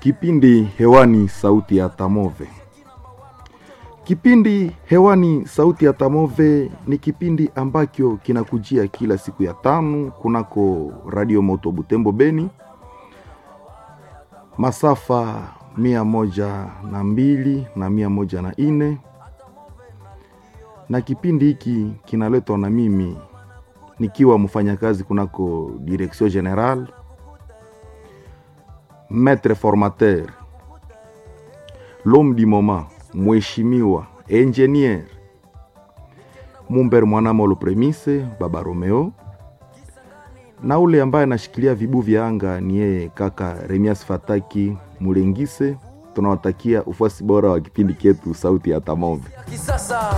Kipindi hewani sauti ya Tamove. Kipindi hewani sauti ya Tamove ni kipindi ambacho kinakujia kila siku ya tano kunako Radio Moto Butembo Beni, masafa mia moja na mbili na mia moja na ine na kipindi hiki kinaletwa na mimi nikiwa mfanyakazi kunako Direction General maître formateur l'homme du moment mheshimiwa engineer Mumber Mwanamolo Premise Baba Romeo, na ule ambaye anashikilia vibu vya anga ni yeye kaka Remias Fataki Mulengise. Tunawatakia ufuasi bora wa kipindi chetu sauti ya Tamove.